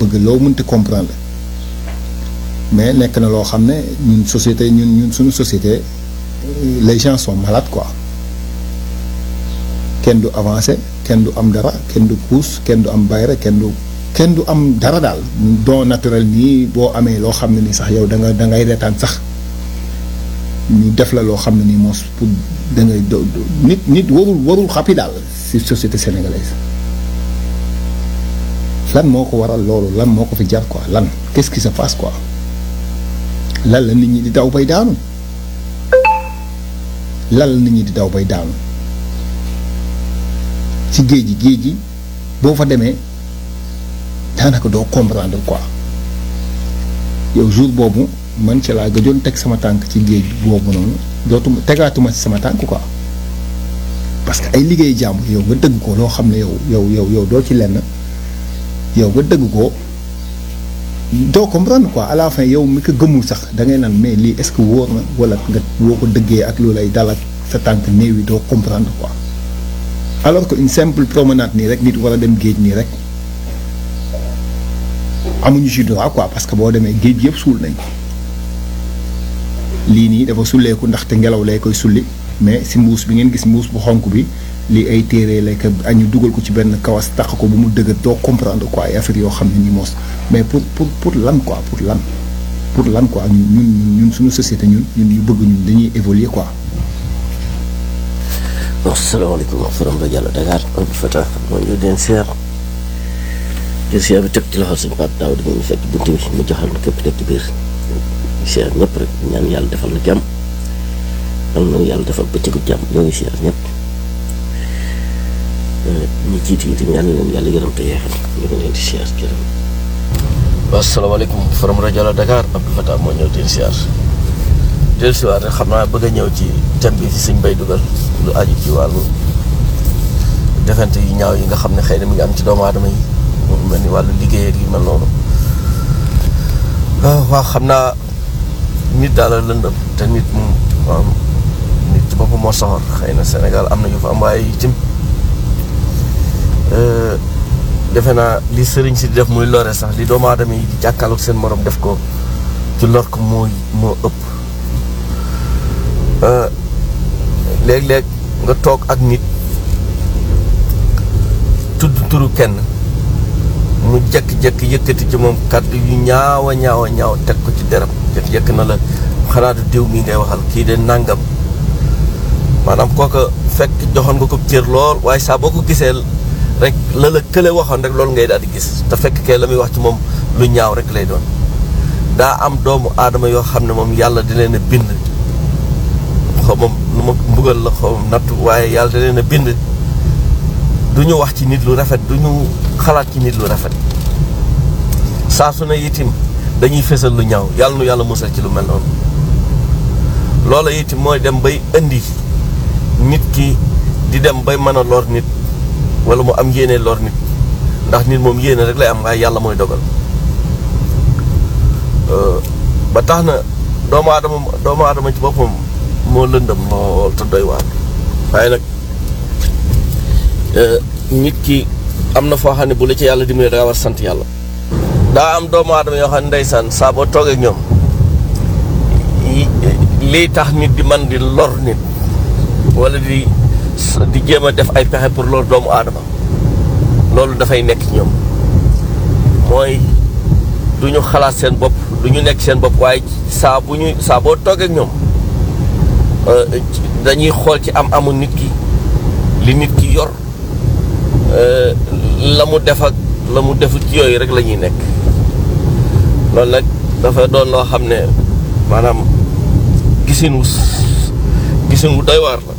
bëgg loo mënti comprendre mais nekk na loo xam ne ñun société ñun ñun suñu société les gens sont malades quoi kenn du avancé kenn du am dara kenn du puus kenn du am bayre kenn du kenn du am dara daal don naturel nii boo amee loo xam ne nii sax yow da nga da ngay reetaan sax ñu def la loo xam ne nii moos pour da ngay do nit nit warul warul xappi daal ci société sénégalaise lan moo ko waral loolu lan moo ko fi jar quoi lan qu'est-ce qui se passe quoi lan la nit ñi di daw bay daanu lan la nit ñi di daw bay daanu ci géej gi géej gi boo fa demee daanaka doo comprendre quoi yow jour boobu man ci laa gëjoon teg sama tànk ci géej boobu noonu dootuma tegaatuma ci sama tànk quoi parce que ay liggéey jàmbur yow nga dëgg ko loo xam ne yow yow yow yow doo ci lenn yow nga dëgg ko doo comprendre quoi à la fin yow mi ko gëmul sax da ngay naan mais lii est-ce que wóor na wala nga boo ko dëggee ak loolu lay dal ak sa tànk néew yi doo comprendre quoi alors que une simple promenade nii rek nit war a dem géej nii rek amuñu ci droit quoi parce que boo demee géej gi yëpp suul nañ ko lii nii dafa sulleeku ndaxte ngelaw lay koy sulli mais si mbuus bi ngeen gis mbuus bu xonk bi lii ay téere lay ko añu dugal ko ci benn kawas taq ko bu mu dëgër doo comprendre quoi ay affaire yoo xam ne ni moos mais pour pour pour lan quoi pour lan pour lan quoi ñun ñun ñun suñu société ñun ñun ñu bëgg ñun dañuy évoluer quoi. bon salaamaaleykum wa rahmatulah Diallo Dakar Abdou Fatah moo ñu den seer jël seer bi teg ci loxol suñu Pape Daaw di ñu fekk bunt bi mu joxal képp nekk ci biir seer ñëpp rek ñaan yàlla defal la jàmm yal na yàlla defal bëccëgu jàmm ñoo ngi seer ñëpp ñi jiitu yi tamit yal na leen yàlla yërëm te yeexal ñu ngi leen di seer jërëm waaw salaamaaleykum from rajo la Dakar Abdou Fatah moo ñëw den seer del siwaat rek xam naa bëgg a ñëw ci thème bi ci suñ bay dugal lu aju ci wàllu defante yu ñaaw yi nga xam ne xëy na mi ngi am ci doomu aadama yi mu mel ni wàllu liggéey ak yu mel noonu waaw xam naa nit daal la lëndëm te nit moom waaw nit ci boppam moo soxor xëy na Sénégal am na yu fa am waaye itam defe naa li sëriñ si di def muy lore sax li doomu aadama yi di jàkkaarloog seen morom def ko ci lor ko moo moo ëpp léeg-léeg nga toog ak nit tudd turu kenn mu jekk-jekk yëkkati ci moom kàddu yu ñaaw a ñaaw a ñaaw teg ko ci deram jekk-jekk na la xanaa du diw mi ngay waxal kii de nàngam maanaam kooka fekk joxoon nga ko cër lool waaye saa boo ko gisee rek la la kële waxoon rek loolu ngay daal di gis te fekk kay la muy wax ci moom lu ñaaw rek lay doon daa am doomu aadama yoo xam ne moom yàlla di leen a bind xaw ma nu ma mbugal la xaw ma natt waaye yàlla da leen a bind du ñu wax ci nit lu rafet du ñu xalaat ci nit lu rafet saa su ne itim dañuy fésal lu ñaaw yàlla nu yàlla musal ci lu mel noonu loola itim mooy dem bay indi nit ki di dem bay mën a lor nit wala mu am yéene lor nit ndax nit moom yéene rek lay am waaye yàlla mooy dogal ba tax na doomu aadama doomu aadama ci boppam moo lëndam lool te doy waar waaye nag nit ki am na foo xam ne bu la ci yàlla dimbali da nga war sant yàlla daa am doomu aadama yoo xam ne ndeysaan saa boo toogee ak ñoom lii tax nit di man di lor nit wala di di jéem a def ay pexe pour lor doomu aadama loolu dafay nekk ci ñoom mooy du ñu xalaat seen bopp du ñu nekk seen bopp waaye saa bu ñu saa boo toogee ak ñoom dañuy xool ci am amu nit ki li nit ki yor la mu def ak la mu defut ci yooyu rek la ñuy nekk loolu nag dafa doon loo xam ne maanaam gisin wu gisin wu doy waar la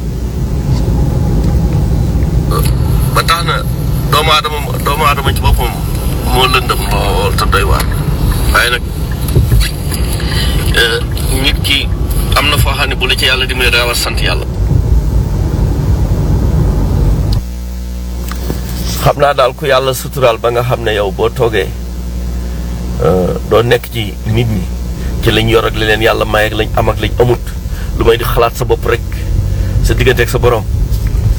ba tax na doomu aadama doomu aadama ci boppam moo lëndëm lool te doy waar waaye nag nit ki am na foo xam ne bu la ci yàlla dimbali daa war sant yàlla xam naa daal ku yàlla suturaal ba nga xam ne yow boo toogee doo nekk ci nit ñi ci lañ yor ak li leen yàlla may ak lañ am ak lañ amut lu may di xalaat sa bopp rek sa diggante ak sa borom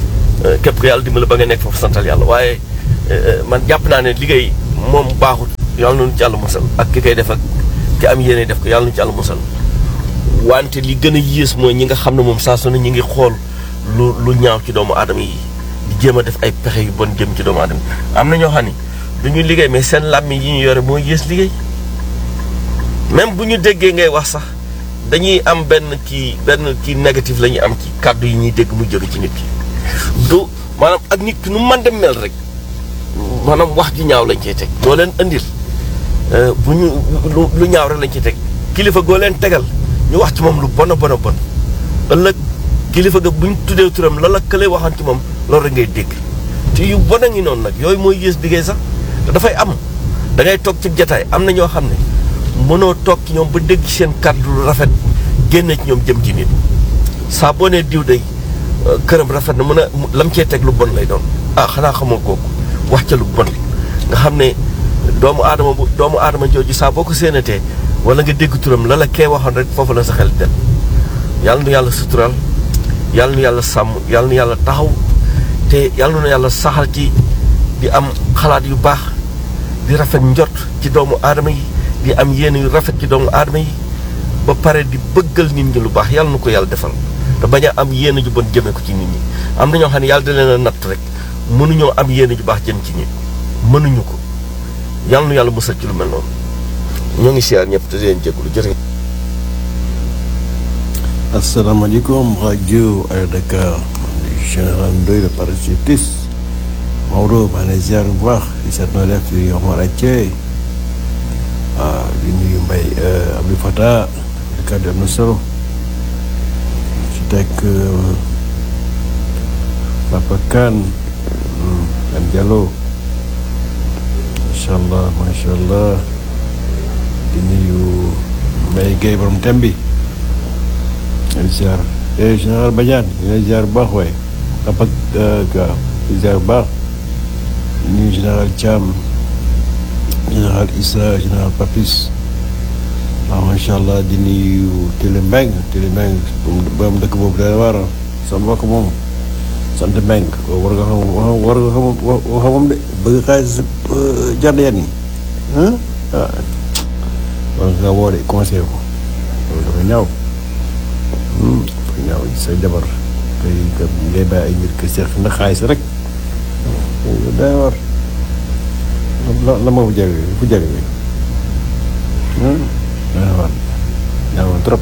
képp ku yàlla dimbali ba nga nekk foofu santal yàlla waaye man jàpp naa ne liggéey moom baaxut yàlla nañu ci yàlla musal ak ki koy def ak ki am yéene def ko yàlla nañu ci yàlla musal wante li gën a yées mooy ñi nga xam ne moom saa su ne ñi ngi xool lu lu ñaaw ci doomu aadama yi di jéem a def ay pexe yu bon jëm ci doomu aadama yi am na ñoo xam ne du ñu liggéey mais seen làmmiñ yi ñu yore mooy yées liggéey même bu ñu déggee ngay wax sax dañuy am benn kii benn kii négatif la ñuy am ci kàddu yi ñuy dégg mu jóge ci nit ki du maanaam ak nit ki nu man dem mel rek maanaam wax ju ñaaw lañ cey teg doo leen indil bu ñu lu lu ñaaw rek lañ ciy teg kilifa goo leen tegal ñu wax ci moom lu bon a bon a bon ëllëg kilifa ga bu ñu tuddee turam la la kële waxoon ci moom loolu rek ngay dégg te yu bon a ngi noonu nag yooyu mooy yées liggéey sax te dafay am da ngay toog ci jataay am na ñoo xam ne mënoo toog ci ñoom ba dégg seen kàddu lu rafet génne ci ñoom jëm ci nit saa boo nee diw day këram rafet na mën a lam cee teg lu bon lay doon ah xanaa xamoo kooku wax ca lu bon nga xam ne doomu aadama bu doomu aadama jooju saa boo ko séenatee wala nga dégg turam la la kee waxoon rek foofu la sa xel dem yàlla nu yàlla sutural yàlla nu yàlla sàmm yàlla nu yàlla taxaw te yàlla nu yàlla saxal ci di am xalaat yu baax di rafet njot ci doomu aadama yi di am yéene yu rafet ci doomu aadama yi ba pare di bëggal nit ñi lu baax yàlla nu ko yàlla defal te bañ a am yéene ju bon jëmee ko ci nit ñi am na ñoo xam ne yàlla da leen a natt rek mënuñoo am yéene ju baax jëm ci nit mënuñu ko yàlla nu yàlla musal ci lu mel noonu ñoo ngi siyaar ñëpp te di leen jégalu jërë asalaamaaleykum rajo Air Dakar général Ndoye le parachutiste Maodo maa ngi lay ziar bu baax di seet noo def di Omar Athie waaw di nuyu Mbaye Abdou Fata di kàddu am na solo ci teg Papa Kane Kan Diallo macha allah macha allah di nuyu Mbaye Guèye borom Tembi di ziar eh général Badiane di lay ziar bu baax waaye Papa Ka di ziar bu baax di nuyu général Thiam général Issa général Papis waaw macha allah di nuyu Télé Mbeng Télé Mbeng borom dëkk boobu dana war sa mbokk moom sant Mbeng ko war nga xam war nga xam waxa moom de bëgg xaalis jàdd yan yi ah war nga woo de conseil ko loolu dafa ñaaw dafa ñaaw say jabar kay ngay bàyyi ay mbir kër seex ndax xaalis rek day war la la ma fu jege fu jege bi day war ñaawoon trop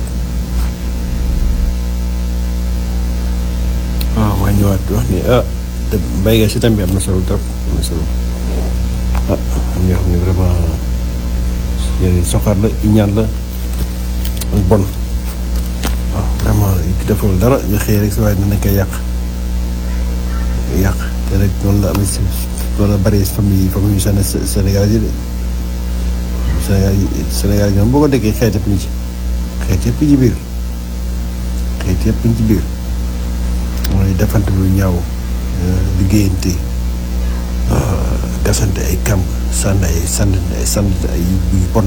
waaw maa ñëwaat wax ni ah te mbay nga si tam bi am na solo trop am na solo ah am ñoo xam ne vraiment yéen soxaar la ñaan la ak bon waaw vraiment ki deful dara nga xëy rek si waaye dinañ koy yàq yàq te rek noonu la amee si noonu la bari famille famille yu Sénégal yi de Sénégal yi Sénégal yi ñoom boo ko déggee xeet yëpp ñu ci xeet yëpp ci biir xeet yëpp ñu ci biir mooy defante lu ñaaw liggéeyante gasante ay kamp sànni ay sànni ay sànni ay yu bon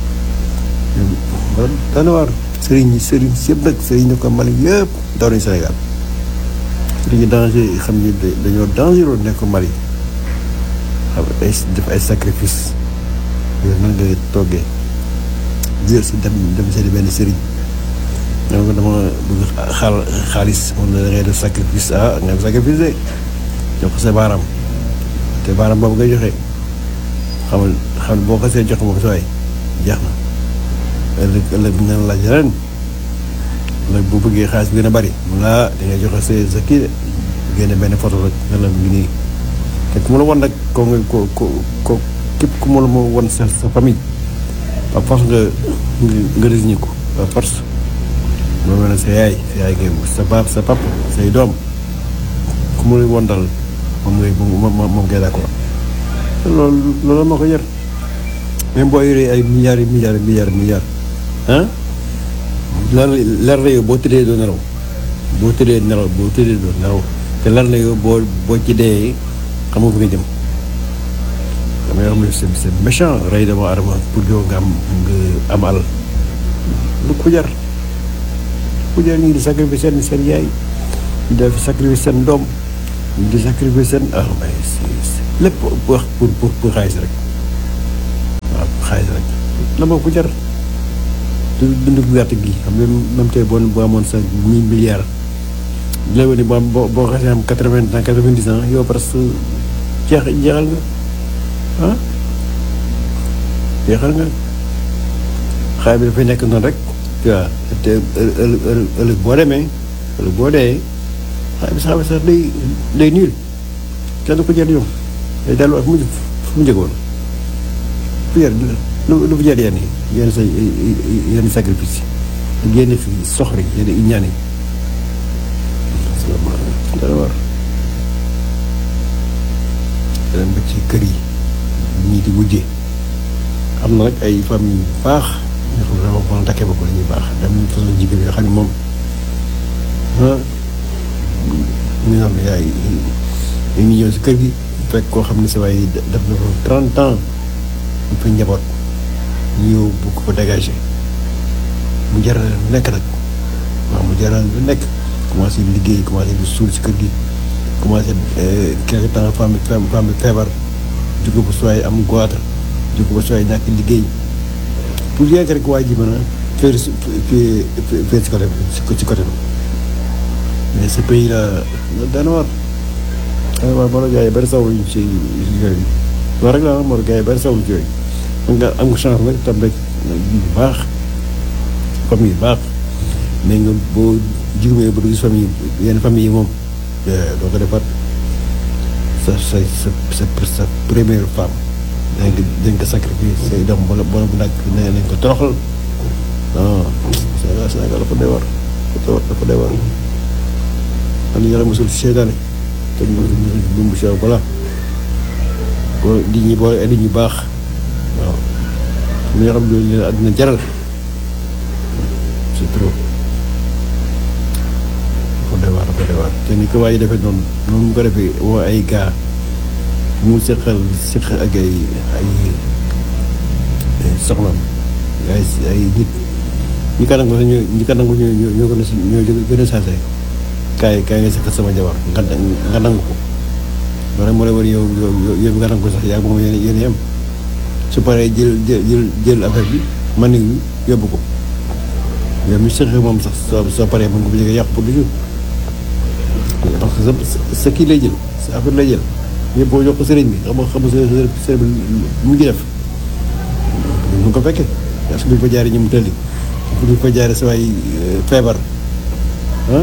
daana waar sëriñ yi sëriñ si yëpp nag sëriñ ne ko Mali yëpp daw nañu Sénégal sëriñ yi danger yi xam ni dañoo dangereux nekk Mali xam ay def ay sacrifice yooyu nan nga toggee jël si dem dem seeti benn sëriñ ñoo ko dama bëgg xaal xaalis moom la da ngay def sacrifice ah nga def sacrifice de jox ko sa baaraam te baaraam boobu ngay joxe xamal xam boo ko see jox moom sooy jeex na ëllëg ëllëg bi ñu laaj ren ëllëg boo bëggee xaalis bi gën a bari mun laa da ngay joxe sa sa kii de génne benn photo rek ne la mu ngi nii te ku ma la wan nag ko nga ko ko ko képp ku ma la ma wan sa sa famille par force nga nga désigné ko par force moom la sa yaay sa yaay ngay sa pap sa pap say doom ku mu woon dal moom ngay moom moom ngay d'accord loolu loolu moo ko yar même boo yoree ay milliards yi milliards milliards milliards ah leer leer na yow boo tëddee doo nelaw boo tëddee nelaw boo tëddee doo nelaw te leer na yow boo boo ci dee xam nga fi nga jëm dama yoo xam ne c'est c'est méchant rey dama adama pour yow nga am nga am alal lu ko jar ku jar ñu ngi di sacrifice seen seen yaay ñu def sacrifice seen doom ñu di sacrifice seen ah mais lépp wax pour pour pour xaalis rek la moo ko jar du dund bu gàtt gi xam nga même tey boo boo amoon sa mille milliards di la wane boo boo boo xasee am quatre vingt ans quatre vingt dix ans yow parce que jeex jeexal nga ah jeexal nga xaay bi dafay nekk noonu rek tu vois te ëllëg ëllëg ëllëg boo demee ëllëg boo dee xaay bi sax sax day day nul kenn du ko jëriñoo day delluwaat fu mu fu mu njëkkoon fu jar lu lu fu jar yenn yi yenn sa yenn sacrifice yi yenn fi soxri yenn i ñaan yi dana war dem ba ci kër yi ñii di wujjee am na nag ay famille yu baax ñoo xam ne dama ko takkee ba ko la ñuy baax dem façon jigéen yoo xam ne moom ah ñu naan yaay ñu ngi ñëw si kër gi fekk koo xam ne sa waay def na ko trente ans ñu fa njaboot ñu ñëw bu ko dégagé mu jaral lu nekk nag waaw mu jaral lu nekk commencé liggéey commencé di suul si kër gi commencé quelque temps femme femme bi feebar jóge ba sooy am goitre jóge ba sooy ñàkk liggéey pour rien que rek waa ji mën a faire si faire si côté si côté mais ce pays là dana war dana war moo la gars yi bari sawluñ ci yooyu loolu rek la moo la gars yi bari sawluñ ci yooyu am nga am nga chance nag tam rek bu baax famille baax mais nga boo jigumee ba du gis famille yenn famille yi moom doo ko defaat sa sa sa sa sa première femme dañ ko dañ ko sacrifier say doom wala wala bu nag nee nañ ko toroxal non Sénégal Sénégal dafa doy war dafa doy war am na yàlla mosul seetaane te mu mu mu sew voilà boo di ñi boole ay ñu baax waaw am na ñoo xam ne leen àddina jaral c'est trop dafa doy waar dafa doy waar te ni ko waaye defee noonu noonu mu ko defee woo ay gaa mu seqal seq ak ay ay soxnaam ay ay nit ñi ka nangu ñoo ñi ka nangu ñoo ñoo gën a ñoo gën a saase kaay kaay nga seqal sama jabar nga nga nangu ko loolu moo lay war yow yow yow nga nangu ko sax yaa moom yéen yéen yem su paree jël jël jël affaire bi man ni yóbbu ko yow mi seq moom sax soo soo paree mën nga ko jege yàq pour du jour parce que sa sa kii lay jël sa affaire lay jël yëpp boo jox ko sëriñ bi xam nga xam nga sëriñ bi mu ngi def mu ko fekkee parce que bu ñu fa jaaree ñu mu tëlli bu ñu fa jaaree sa waay feebar ah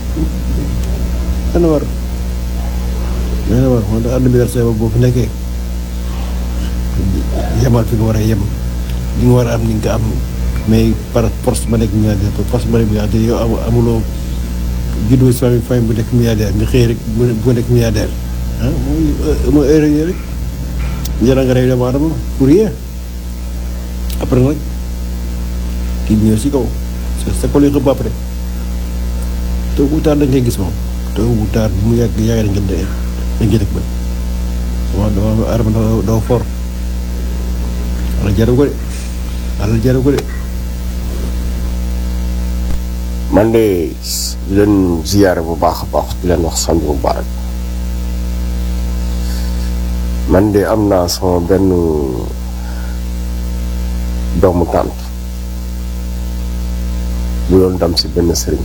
dana war dana war moo tax àdduna bi daal sa boo fi nekkee yemal fi nga war a yem li nga war a am ni nga am mais par force ba nekk milliardaire par force ba nekk milliardaire yow amuloo juddoo si famille famille bu nekk milliardaire nga xëy rek bu nekk milliardaire ah mooy mooy heure yii rek njëriñ nga rey doomu aadama pour rien après nag kii bi ñëw si kaw sa sa kol yi xëpp après tôt ou tard dañ koy gis moom tôt ou tard mu yàgg yàgg dañ koy dañ koy dëkk ba waaw doo aadama doo doo for wala jaru ko de wala jaru ko de. man de di leen ziyaare bu baax a baax di leen wax samedi bu baax man de am naa sama benn doomu tànt bu doon dem si benn sëriñ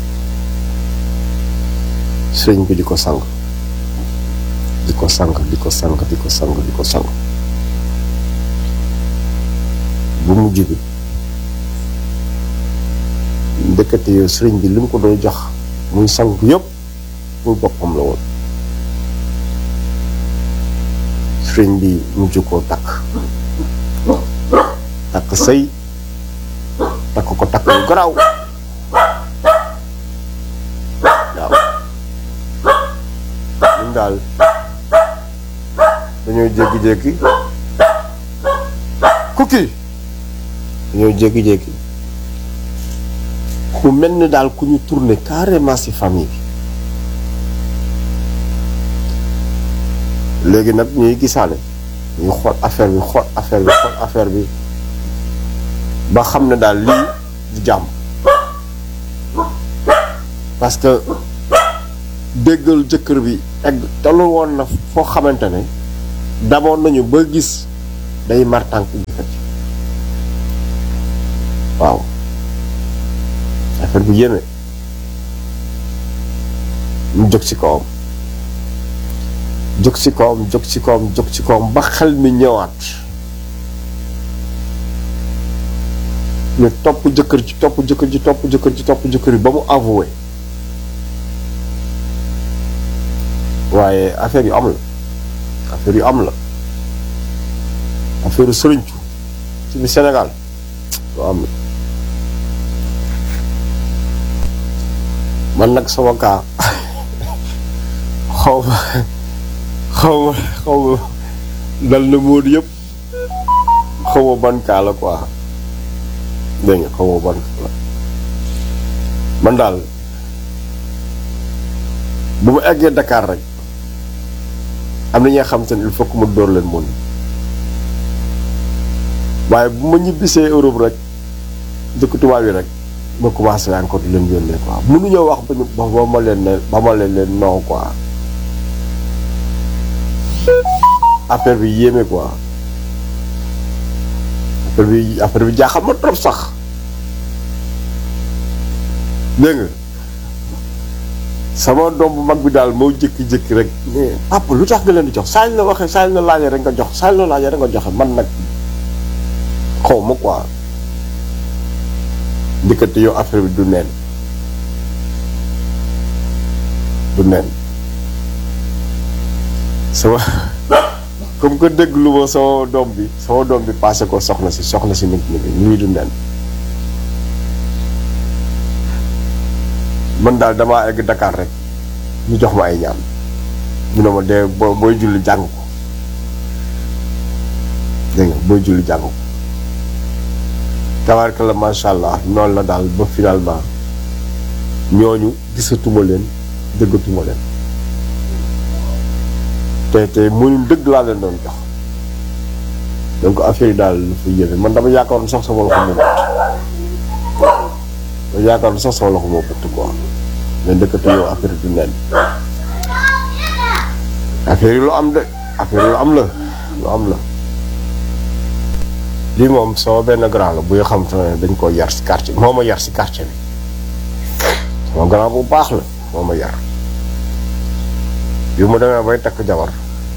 sëriñ bi di ko sang di ko sang di ko sang di ko sang di ko sang bu mujj bi ndëkkate yow sëriñ bi li mu ko doon jox muy sang yëpp pour boppam la woon sëriñ bi mujj koo takk takk sëy takk ko takk yu garaaw waaw ñun daal dañoo jékki-jékki kukki dañoo jékki-jékki mu mel ni daal ku ñu tourné carrément ci famille bi léegi nag ñuy gisaale ñu xool affaire bi xool affaire bi xool affaire bi ba xam ne daal lii du jàmm parce que déggal jëkkër bi egg tollu woon na foo xamante ne damoon nañu ba gis day mar tànk jëkkër ji affaire bu yéeme mu jóg ci kawam jóg ci kawam jóg ci kawam jóg ci kawam ba xel mi ñëwaat ñu topp jëkkër ji topp jëkkër ji topp jëkkër ji topp jëkkër ji ba mu avoué waaye affaire yu am la affaire yu am la affaire yu sëriñcu ci biir Sénégal lu am la man nag sama kaa xaw ma xaw ma xaw ma dal na móodu yëpp xaw ma ban kaa la quoi dégg nga xaw ma ban kaa la man daal bu ma eggee Dakar rek am na ñoo xam te ne il faut que ma dóor leen moom waaye bu ma ñibbisee Europe rek dëkk tubaab yi rek ma commencé encore di leen yónnee quoi mënuñoo wax ba ñu ba ba ma leen ne ba ma leen leen non quoi affaire bi yéeme quoi affaire bi affaire bi jaaxal ma trop sax dégg nga sama doom bu mag bi daal moo jékki-jékki rek mais papa lu tax nga leen di jox saa ñu la waxee saa ñu la laajee rek nga jox saa ñu la laajee rek nga joxe man nag xaw ma quoi ndikkate yow affaire bi du neen du neen sama comme que déglu ma sama doom bi sama doom bi passé ko soxna si soxna si nit ñi ñuy du neen man daal damaa egg Dakar rek ñu jox ma ay ñaan ñu ne ma dee boo booy julli jàng ko dégg nga booy julli jàng ko tabarka la macha allah noonu la daal ba finalement ñooñu gisatuma leen dëggatuma leen te te mënuñ dëgg laa leen doon jox donc affaire yi daal lu fa yéeme man dama yaakaaroon sax sama loxo moo bëtt dama yaakaaroon sax sama loxo moo bëtt quoi mais dëkkate yow affaire yi du neen affaire yi lu am de affaire yi lu am la lu am la lii moom sama benn grand la buy xam te ne dañ ko yar si quartier moo ma yar si quartier bi sama grand bu baax la moo ma yar bi mu demee bay takk jabar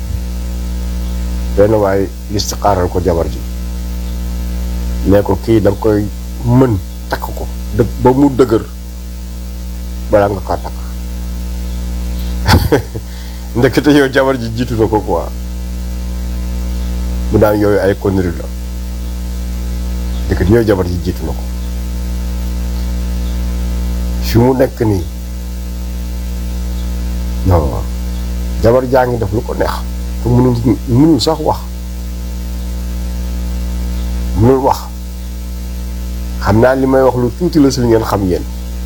benn waaye listixaaral ko jabar ji ne ko kii da nga koy mën takk ko dë ba mu dëgër balaa nga kaa takk ndekete yow jabar ji jiitu na ko quoi mu daan yooyu ay conneries la ndekete yow jabar ji jiitu na ko fi mu nekk nii non jabar jaa ngi def lu ko neex te mënul mënul sax wax mënul wax xam naa li may wax lu tuuti la si li ngeen xam yéen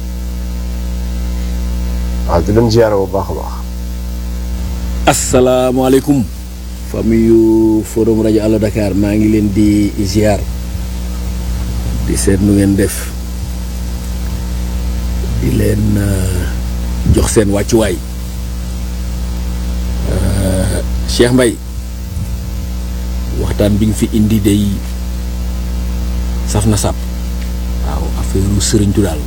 waaw di leen ziyaara bu baax a baax asalaamaaleykum famille yu forum rajo Allo Dakar maa ngi leen di ziar di seet nu ngeen def di leen euh, jox seen wàccuwaay Euh, Cheikh Mbaye waxtaan bi nga fi indi day saf na sàpp waaw affaire u sëriñtu daal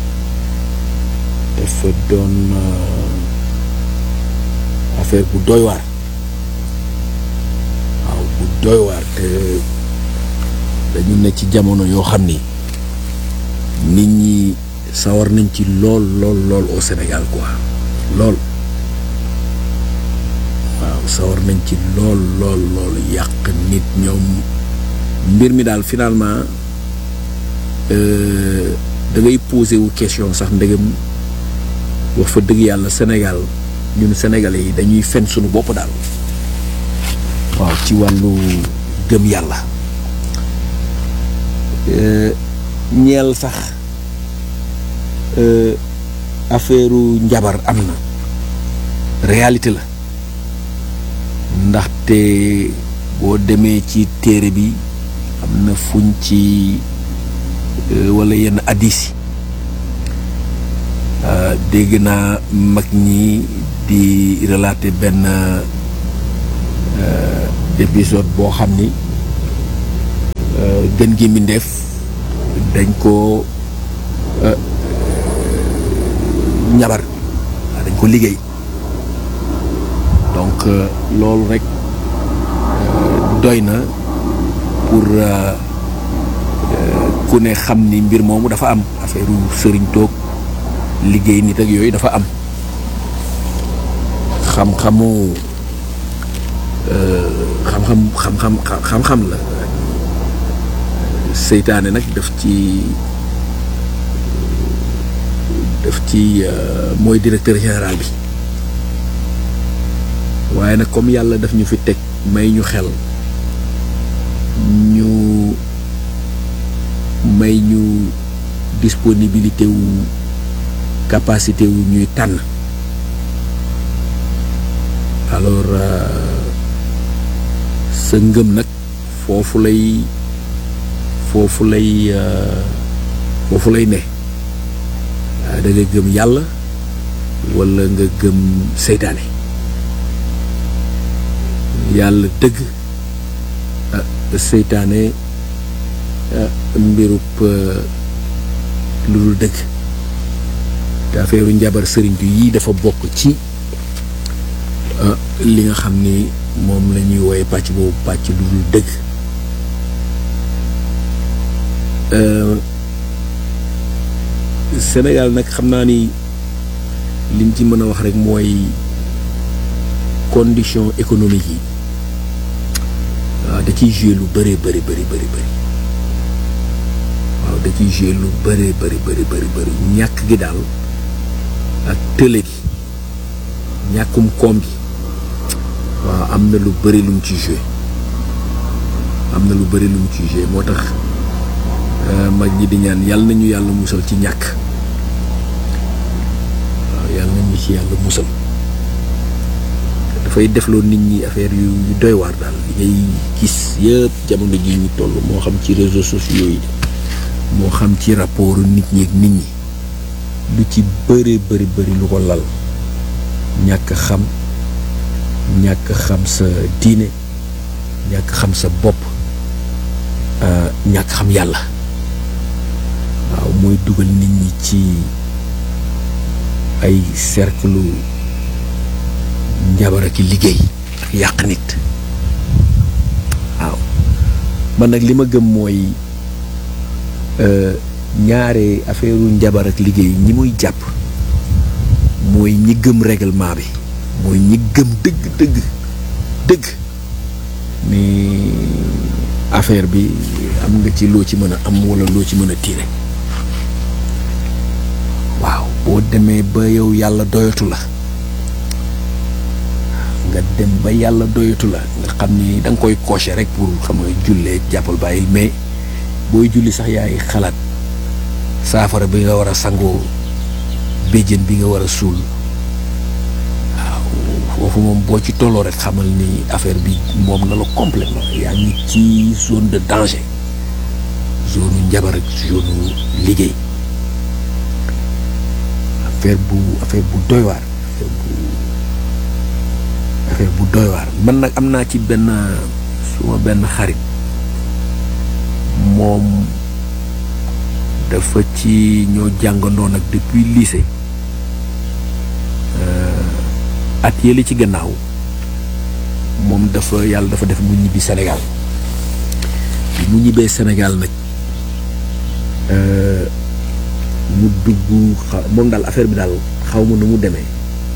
dafa doon euh, affaire bu doy waar waaw bu doy waar te dañu ne ci jamono yoo xam ni nit ñi sawar nañ ci lool lool lool au Sénégal quoi lool waaw sawar nañ ci lool lool lool yàq nit ñoom mbir mi daal finalement euh, da ngay posé wu question sax ndegam wax fa dëgg yàlla Sénégal ñun sénégalais yi dañuy fen suñu bopp daal waaw ci wàllu gëm yàlla Euh, ñeel sax euh, affaire njabar am na réalité la ndaxte boo demee ci téere bi am na fuñ ci euh, wala yenn addis yi Euh, dégg naa mag ñi di relater benn euh, épisode boo xam ni euh, gën gi mbindeef dañ ko njabar waaw dañ ko liggéey donc euh, loolu rek euh, doy na pour euh, euh, ku ne xam ni mbir moomu dafa am affaire sëriñ toog liggéey nit ak yooyu dafa am xam-xamu euh, xam-xam xam-xam xam-xam la seytaane nag daf ci daf ci euh, mooy directeur général bi waaye nag comme yàlla daf ñu fi teg may ñu xel ñu may ñu disponibilité wu capacité wu ñuy tànn alors euh, sa ngëm nag foofu lay foofu lay euh, foofu lay ne waaw da nga gëm yàlla walla nga gëm seytaane yàlla dëgg ah seytaane ah mbirub euh, lu dul dëgg te affaire njabar sëriñtu yii dafa bokk ci ah, li nga xam ni moom la ñuy wooye pàcc boobu pàcc lu dul dëgg Euh, Sénégal nag xam naa ni liñ ci mën a wax rek mooy condition économique yi waaw da ciy jouer lu bëree bëri bëri bëri bëri waaw da ciy jouer lu bëree bëri bëri bëri bëri ñàkk gi daal ak tële gi ñàkkum koom gi waaw am na lu bëri lu mu ci jouer am na lu bëri lu mu ci jouer moo tax euh, mag ñi di ñaan yàlla nañu yàlla musal ci ñàkk waaw yàlla nañu ci yàlla musal dafay defloo nit ñi affaire yu yu doy waar daal li ngay gis yëpp jamono ji ñu toll moo xam ci réseaux sociaux yi moo xam ci rapport nit ñi ak nit ñi lu ci bëri bëri bëri lu ko lal ñàkk xam ñàkk xam sa diine ñàkk xam sa bopp euh, ñàkk xam yàlla waaw mooy dugal nit ñi ci ay cercle njabar ak liggéey ak yàq nit waaw man nag li ma gëm mooy euh, ñaare affaire njabar ak liggéey ñi muy jàpp mooy ñi gëm règlement bi mooy ñi gëm dëgg dëgg dëgg ni affaire bi am nga ci loo ci mën a am walla loo ci mën a tiire waaw boo demee ba yow yàlla doyatu la nga dem ba yàlla doyatu la nga xam ni da nga koy cocher rek pour xam nga jullee jàppal bàyyil mais booy julli sax yaay xalaat saafara bi nga war a sangoo béjjën bi nga war a suul waaw foofu moom boo ci tolloo rek xamal ni affaire bi moom na la complètement yaa ngi ci zone de danger zone njabar ak zone liggéey affaire bu affaire bu doy waar affaire bu affaire bu doy waar man nag am naa ci benn suma benn xarit moom dafa ci ñoo jàngandoo nag depuis lycée euh, at yële ci gannaaw moom dafa yàlla dafa def mu ñibbi Sénégal bi mu ñibbee Sénégal nag euh, mu dugg xa- moom daal affaire bi daal xaw ma nu mu demee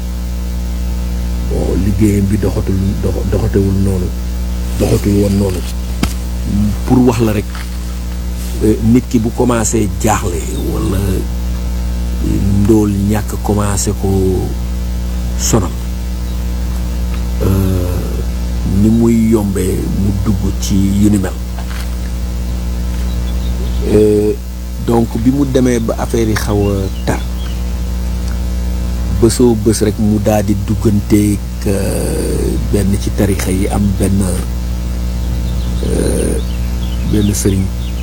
bon liggéeyam bi doxatul dox doxatewul noonu doxatul woon noonu pour wax la rek euh, nit ki bu commencé jaaxle walla ndóol ñàkk commencé ko sonal euh, ni muy yombee mu dugg ci yu ni mel Euh, donc bi mu demee ba affaire yi xaw a tar bësoo bës rek mu daal di dugganteeg euh, benn ci tarixa yi am benn euh, benn sëriñ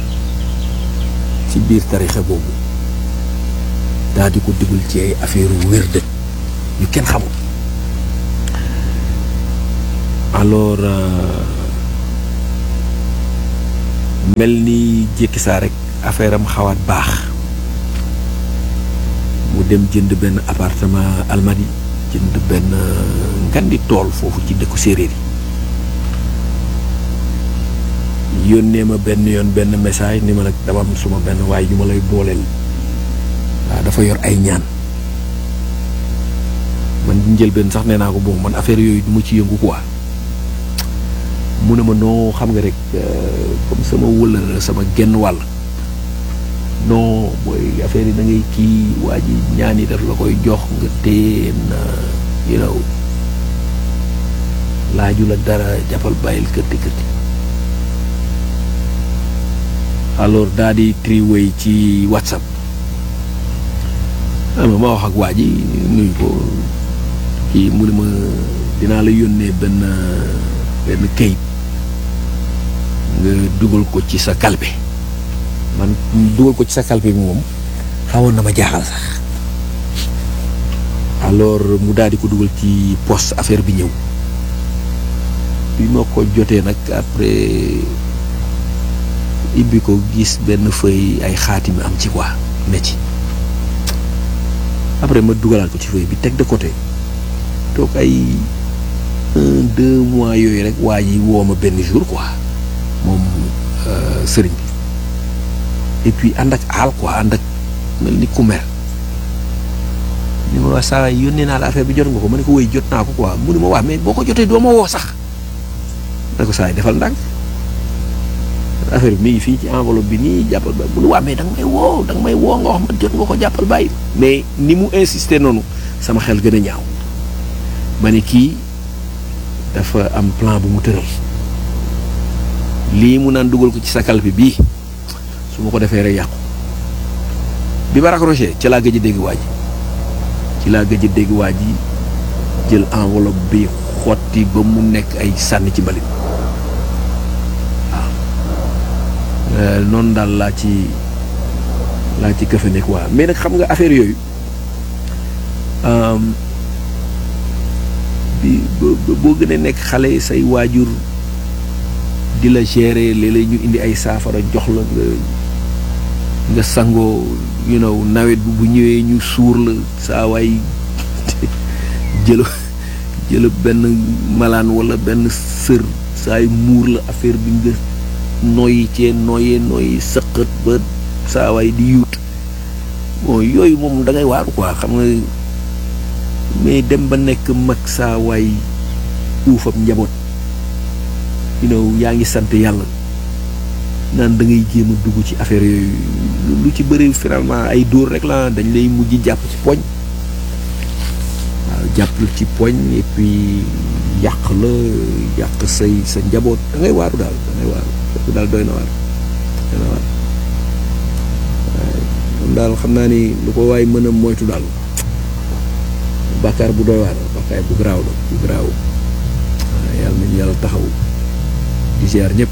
ci biir tarixa boobu daal di ko dugal ci ay affaire wér dëj yu kenn xamul alors mel ni jékki saa rek affaire am xawaat baax mu dem jënd benn appartement Almadi jënd benn ngandi tool foofu ci dëkku séeréer yi yónnee ma benn yoon benn message ni ma nag dama am suma benn waay ju ma lay booleel waaw dafa yor ay ñaan man njëlbeen sax nee naa ko bon man affaire yooyu du ma ci yëngu quoi mu ne ma noo xam nga rek comme sama wëlër sama genn wàll non booy affaire yi da ngay kii waa ji ñaan yi daf la koy jox nga téye na you know laaju la dara jàppal bàyyil kërti kërti alors daa di triway ci whatsapp ama ma wax ak waa ji nuyu ko kii mu ne ma dinaa la yónnee benn benn kayit nga dugal ko ci sa kalpe man dugal ko ci sa kalpe bi moom xawoon na ma jaaxal sax alors mu daal di ko dugal ci poste affaire bi ñëw bi ma ko jotee nag après ibbi ko gis benn feuille ay xaatimi am ci quoi ne ci après ma dugalaat ko ci feuille bi teg de côté toog ay un deux mois yooyu rek waa ji woo ma benn jour quoi moom sëriñ bi et puis ànd ak aal quoi ànd ak mel ni ku mer ni ma wax saa yónnee naa la affaire bi jot nga ko ma ne ko woy jot naa ko quoi mu ne ma wax mais boo ko jotee doo ma woo sax ma ne ko saa yi defal ndànk affaire bi mi ngi fii ci enveloppe bi nii jàppal bàyyi mu ne waa mais da nga may woo da nga may woo nga wax ma jot nga ko jàppal bàyyi mais ni mu insister noonu sama xel gën a ñaaw ma ne kii dafa am plan bu mu tëral lii mu naan dugal ko ci sa kalpe bii su ma ko defee rek yàqu bi ma raccroché ci laa gëj a dégg waa ji ci laa gëj a dégg waa ji jël enveloppe bi xotti ba mu nekk ay sànni ci mbalit waaw noonu daal laa ci laa ci këfe nekk waa mais nag xam nga affaire yooyu bi boo gën a nekk xale say waajur di la gérer léeg-léeg ñu indi ay saafara jox la nga nga sangoo you know nawet bi bu ñëwee ñu suur la saa waay jël jël benn malaan wala benn sër saay muur la affaire bi nga noyyi cee noyyee noyyi sëqët ba saa waay di yuut bon yooyu moom da ngay waaru quoi xam nga mais dem ba nekk mag saa waay uufam njaboot you know yaa ngi sant yàlla naan da ngay jéem a dugg ci affaire yooyu lu ci bëri finalement ay dóor rek la dañ lay mujj jàpp ci poñ waaw jàpp ci poñ et puis yàq la yàq say sa njaboot da ngay waaru daal da ngay waaru foofu daal doy na waar doy na waar waaye moom daal xam naa ni lu ko waay mën a moytu daal bàkkaar bu doy waar bàkkaar bu garaaw la bu garaaw waaw yàlla nañu yàlla taxaw di ziar ñëpp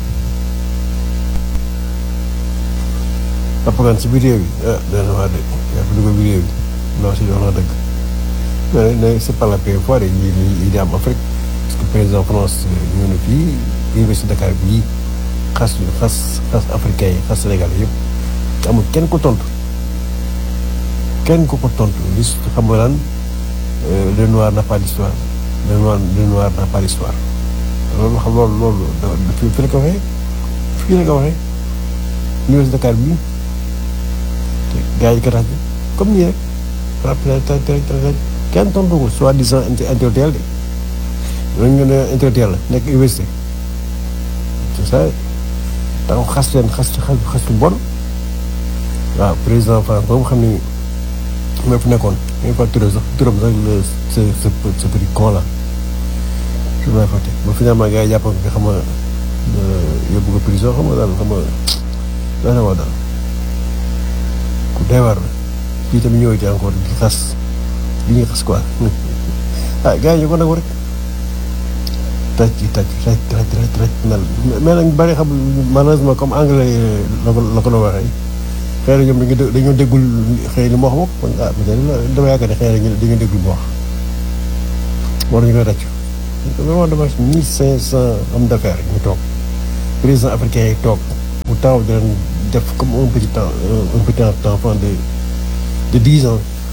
Papakan si biir réew yi ah dana waa dëgg yaa fi dugg biir réew yi non si wax na dëgg mais nag c'est pas la première fois de yi yi di am Afrique parce que président France ñëw na fii université Dakar bii xas xas xas africain yi xas Sénégal yëpp amul kenn ko tontu kenn ko ko tontu li xam nga naan le noir n'a pas d'histoire le noir le noir n'a pas d'histoire loolu xam loolu loolu fii fii la ko waxee fii la ko waxee université Dakar bii gars yi garaaj comme nii rek rappel kenn tontu ko soi-disant intellectuel de ñooñu ñu ne intellectuel la nekk université c'est ça taxaw xas leen xas xas xas lu bon waaw président France boobu xam ni moo fi nekkoon ñu fa turam sax turam sax le ce ce ce petit con là su ma fàtte ba finalement gars yi jàpp nga xam nga yóbbu ko prison xam nga daal xam nga doy na waa daal ku doy waar la fii tamit ñëwati encore di xas li ñuy xas quoi ah gars yi ñu ko nangu rek taj ci taj taj taj taj taj mel mais nag bari xam malheureusement comme anglais la ko la ko doon waxee xëy na ñoom dañu dañoo déggul xëy li mu wax moom kon ah peut-être dama yaakaar ne xëy na dañoo déggul mu wax war nañu koy ràcc vraiment dama mille cinq cent hommes d'affaires ñu toog président africain yi toog mu taw di leen def comme un petit temps un petit enfant de de dix ans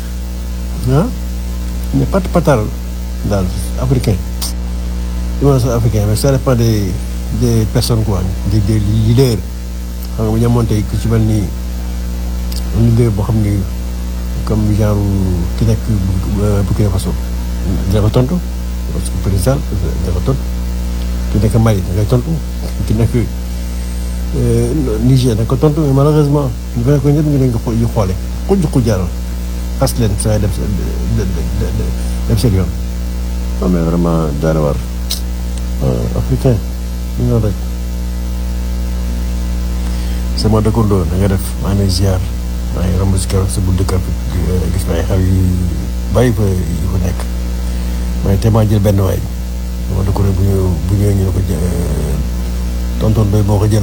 ah mais pat patal daal africain li ma la sax africain mais ça dépend des des personnes quoi des des leaders xam nga bu ñu amoon tey ku ci mel ni leader boo xam ni comme genre ki nekk Burkina Faso dina ko tontu parce que président dina ko tontu ki nekk Mali da ngay tontu ki nekk Niger da ko tontu mais malheureusement ñu ko nekk ñëpp ñu leen ko yu xoole xuj xujaaral xas leen saa dem dem seen yoon non mais vraiment daana war africain ñu noonu rek sama dëkkandoo da nga def maa ngi ziar maa ngi romb si keroog sa buntu kër gis naa ay xaw yu bàyyi fa yu fa nekk mais te maa jël benn waay sama dëkkandoo bu ñu bu ñëwee ñu ne ko tonton doy moo ko jël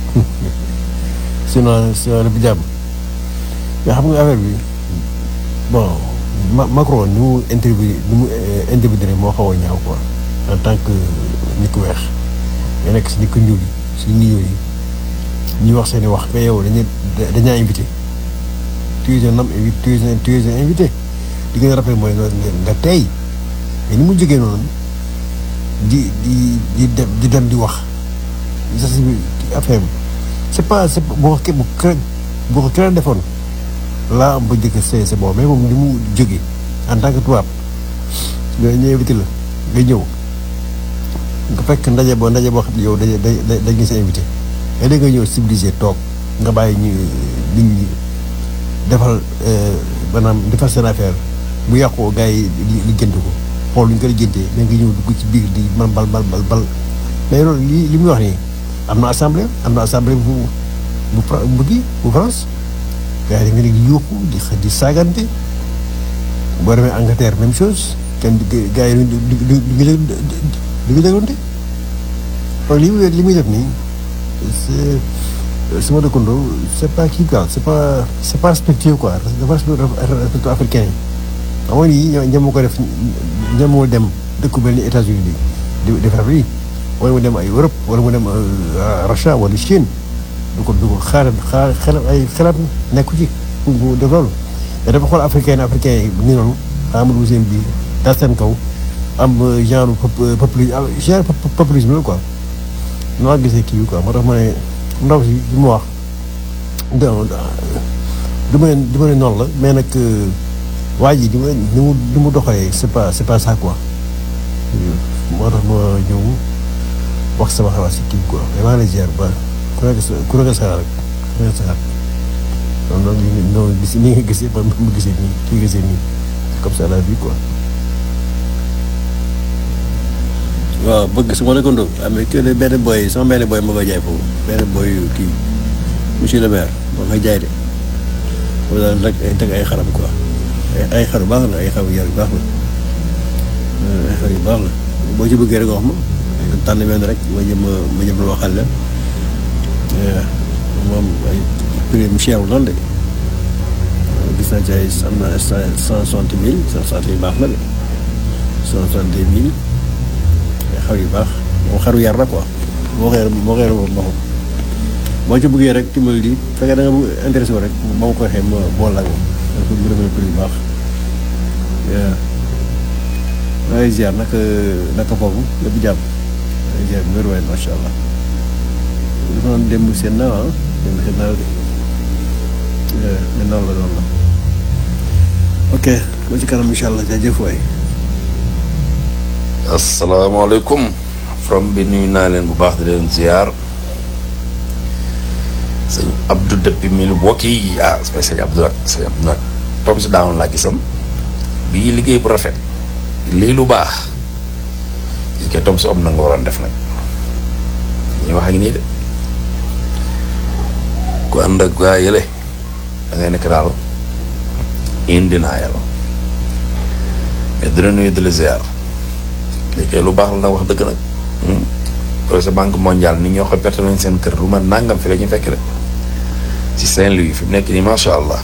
sinon sinon lépp jàmm mais xam nga affaire bi bon Macron ni mu interview ni mu intervenir moo xaw a ñaaw quoi en tant que nit ku weex nga nekk si nit ku ñuul yi si nit ñuul yi ñuy wax seen i wax mais yow dañuy dañaa invité tu es un homme tu es un tu es un invité li gën a rappelé mooy nga tey mais ni mu jógee noonu di di di dem di dem di wax sa si affaire bi c' est pas c' est boo ko bu boo ko keneen defoon laa am ba njëkk c'est c'est bon mais moom ni mu jógee en tant que tubaab nga ñu invité la nga ñëw nga fekk ndaje boo ndaje boo xam ne yow dañuy dañuy dañuy sa invité mais da nga ñëw civilisé toog nga bàyyi ñu nit ñi defal maanaam defal seen affaire bu yàqoo gars yi li jënd ko xool lu ñu ko jëndee da nga ñëw dugg ci biir di man bal bal bal bal mais loolu li li muy wax nii am na assemblée am na assemblée bu bu bu kii bu France gars yi da nga ne di yóbbu di di saagante boo demee Angleterre même chose kenn gars yi du du du du du du dégloonte donc li muy li muy def nii c'est sama dëkkandoo c'est pas kii quoi c'est pas c'est pas respectueux quoi dafa respecté africain yi xam nga nii ñoom ko def ñoom dem dëkku mel ni États-Unis di di defar lii wala mu dem ay Europe wala mu dem Russia wala Chine du ko du ko xaaral xaar xelam ay xelam nekku ci bu def loolu te dafa xool africain africain yi ni noonu Amadou Ousseyn bi dal seen kaw am genre populisme genre populisme la quoi noo gisee kii bi quoi moo tax ma ne ndaw si li mu wax du ma ne du ma ne noonu la mais nag waa ji di ma ni mu ni mu doxalee c'est pas c'est pas ça quoi moo tax ma ñëw wax sama xalaat si kii quoi mais maa ngi lay ziar ba ku nekk sa ku nekk sa rek ku nekk sa non non non gis ni nga gisee man ma gisee nii kii gisee nii comme ça la vie quoi. waaw bëgg su ma la ko ndóol amee que benn boy sama benn boy ma koy jaay foofu benn boy kii monsieur le maire moo koy jaay de wala daal rek ay teg ay xaram quoi ay xar yu baax la ay xar yu yar yu baax la ay xar yu baax la boo ci bëggee rek wax ma tànn benn rek ma jëm ma jëm la waxal la moom ay prix mu cher lool de gis naa ci ay am na cent soixante mille cent soixante mille baax na de cent soixante mille ay xar yu baax moom xaru yar la quoi moo xeer moo xeer moom boppam boo ci bëggee rek timbal di fekkee da nga bëgg intéressé wu rek ba ma koy xëy ma bool la moom dafa mu demee prix yu baax waaw ay ziar naka naka foofu lépp jàmm ay ziar bu wér waay macha allah dafa doon démb seen naaw ah démb seen naaw de mais noonu la noonu la ok ba ci kanam incha allah jaajëf waay asalaamaaleykum from bi nuyu naa leen bu baax di leen ziar sëñ Abdou depuis Milwaukee ah sëñ Abdou nag sëñ Abdou nag tom si daawoon laa gisam bii liggéey bu rafet lii lu baax gis nga tom si om na nga waroon def nag ñu wax ak nii de ku ànd ak gaa yële da ngay nekk daal indi naa yàlla mais dina nuyu di la ziar léegi lu baax la nag wax dëgg nag projet banque mondiale ni ñoo ko perte nañ seen kër lu ma nangam fi la ñu fekk de ci Saint-Louis fi mu nekk nii macha allah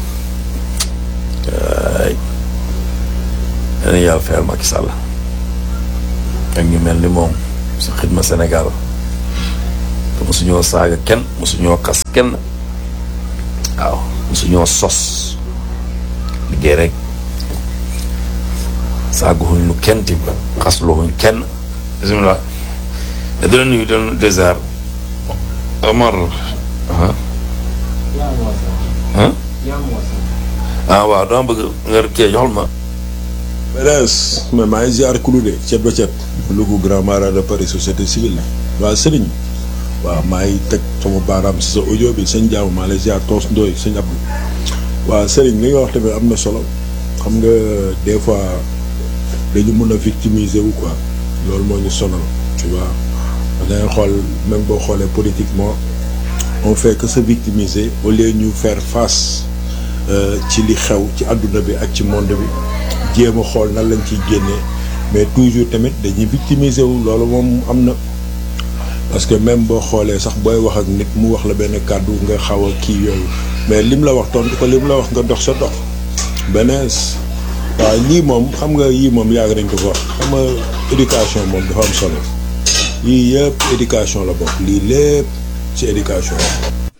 ay dana yàlla fayal Macky Sall ak ñu mel ni moom sa xidma Sénégal te mosuñoo saaga kenn mosuñoo kas kenn waaw mosuñoo sos liggéey rek saaguwuñ lu kenn tim xasluwuñ kenn bisimilah di la nuyu doon désert Omar ah ah ah waaw dama bëgg nga kii joxal ma Beres mais maa ngi ziar kulu de cet ba cet Louga grand mara de Paris société civile waaw sëriñ waaw maa ngi teg sama baaraam si sa audio bi sëñ Diaw maa lay ziar toos ndooy sëñ Abdou waaw sëriñ li nga wax tamit am na solo xam nga des fois dañu mun a victimiser wu quoi loolu moo ñu sonal tu vois dangay xool même boo xoolee politiquement on fait que se victimiser au lieu ñu faire face ci li xew ci àdduna bi ak ci monde bi jéem a xool nan lañ ciy génnee mais toujours tamit dañuy victimiser wu loolu moom am na parce que même boo xoolee sax booy wax ak nit mu wax la benn kàddu nga xaw a kii yooyu mais lim la wax tontu ko lim la wax nga dox sa dox benees waaw lii moom xam nga yii moom yàgg nañ ko ko wax xam nga éducation moom dafa am solo yii yëpp éducation la bokk lii lépp ci éducation la